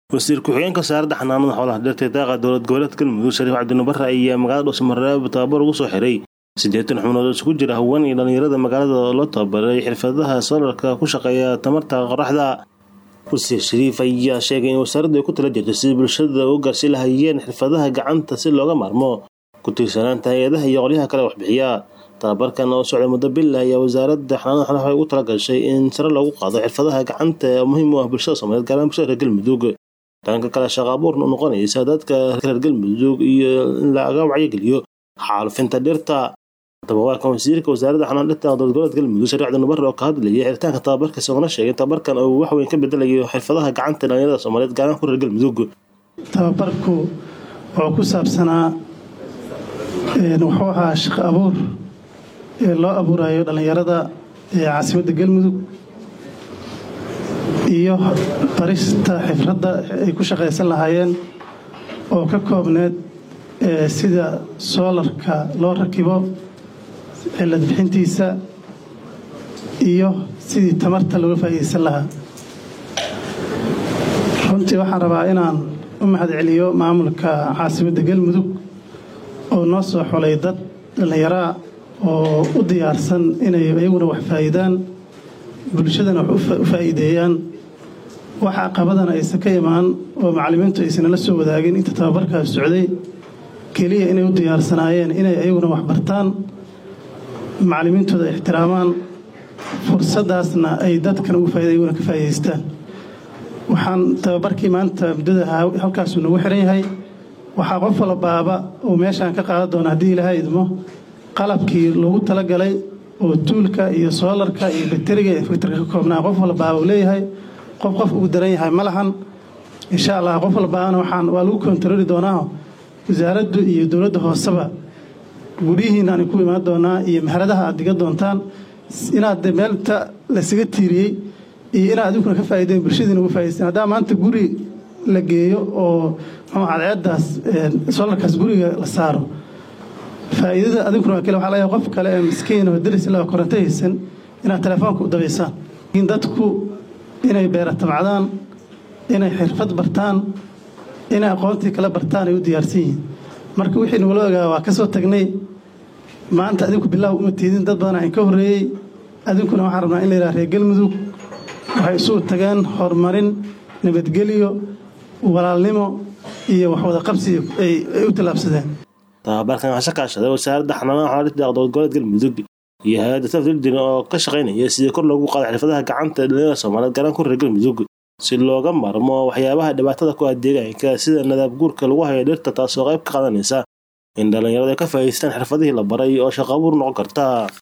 wasiir ku-xigeenka wasaaradda xanaanada xoolaha dhirta daaqa dowlad goboleedka galmudug shariif cabdinubare ayaa magaalada dhuusamareeb tababar ugu soo xiray siddeetan xubnood oo isugu jira haween iyo dhallinyarada magaalada oo loo tababaray xirfadaha soolarka ku shaqeeya tamarta qoraxda wasiir shariif ayaa sheegay in wasaaraddu ay ku tala jirto sidii bulshada u gaarsi lahayeen xirfadaha gacanta si looga maarmo ku tiirsanaanta hay-adaha iyo qolyaha kale waxbixiya tababarkan oo socday muddo bil ayaa wasaaradda xanaanada xoolaha waxay ugu tala gashay in sare loogu qaado xirfadaha gacanta ee muhiim u ah bulshada soomaaliyeed gaar ahaan bulshada reer galmudug dhanka kale shaqa abuurna u noqonaysa dadka reer galmudug iyo in laga wacyigeliyo xaalufinta dhirta tababarkan wasiirka wasaaradda xanaan dhirta dowlad goboleedka galmudug shariif cabdinubare oo ka hadlayay xiritaanka tababarka isagona sheegay tababarkan uu wax weyn ka bedelayo xirfadaha gacanta dhalinyarada soomaaliyeed gaar ahaan ku reer galmudug tababarku wuxuu ku saabsanaa wuxuu ahaa shaqo abuur ee loo abuurayo dhallinyarada ee caasimadda galmudug iyo barista xifradda ay ku shaqaysan lahaayeen oo ka koobneed sida soolarka loo rakibo cilad bixintiisa iyo sidii tamarta looga faa'iidaysan lahaa runtii waxaan rabaa inaan u mahadceliyo maamulka caasimadda galmudug oo noo soo xulay dad dhallinyaraa oo u diyaarsan inay iyaguna wax faa'iidaan bulshadana wax u faa'iideeyaan wax caqabadana aysan ka imaan oo macallimiintu aysanala soo wadaagin inta tababarkaas socday keliya inay u diyaarsanaayeen inay iyaguna wax bartaan macallimiintooda ixtiraamaan fursaddaasna ay dadkan ugu faaida iyaguna ka faa'iidaystaan waxaan tababarkii maanta muddada halkaasuu nagu xiran yahay waxaa qof walbaaba uu meeshaan ka qaadan doona haddii ilaahay idmo qalabkii lagu talagalay oo tuulka iyo soolarka iyo bateriga iyo fiktarka ka koobnaa qof walbaaba uu leeyahay qof qof ugu daran yahay ma lahan insha allah qof walbaabana waxaan waa lagu kontarooli doonaa wasaaraddu iyo dowladda hooseba guryihiina aan ku imaan doonaa iyo maharadaha aad diga doontaan inaad meelta laysaga tiiriyey iyo inaad adinkuna ka faaideen bulshadiina uga faaidaysteen haddaa maanta guri la geeyo oo muxuu cadceeddaas soolarkaas guriga la saaro faa'iidada adinkuna waa kale waxaa laga qof kale ee miskiin oo daris ilaa koronto haysan inaad telefoonka u dabaysaan laakiin dadku inay beera tabcadaan inay xirfad bartaan inay aqoontii kala bartaan ay u diyaarsan yihiin marka wixii nagula ogaa waa ka soo tagnay maanta adinku bilaaw uma tiidin dad badan aan ka horreeyey adinkuna waxaan rabnaa in la yidhaha reer galmudug waxay isugu tageen horumarin nabadgelyo walaalnimo iyo waxwada qabsi ay u tallaabsadeen tababarkan waxaa kaashaday wasaaradda xanaanaha xoolaha dhirta dowlad goboleed galmudug iyo hay-adda tafdildin oo ka shaqaynaya sidii kor loogu qaado xirfadaha gacanta dhalinyarada soomaaliyeed gaaraan ku reer galmudug si looga maarmo waxyaabaha dhibaatada ku ah deegaanka sida nadaab guurka lagu hayo dhirta taasoo qayb ka qaadanaysa in dhallinyaradu ay ka faa'iidaystaan xirfadihii la baray oo shaqo abuur noqon karta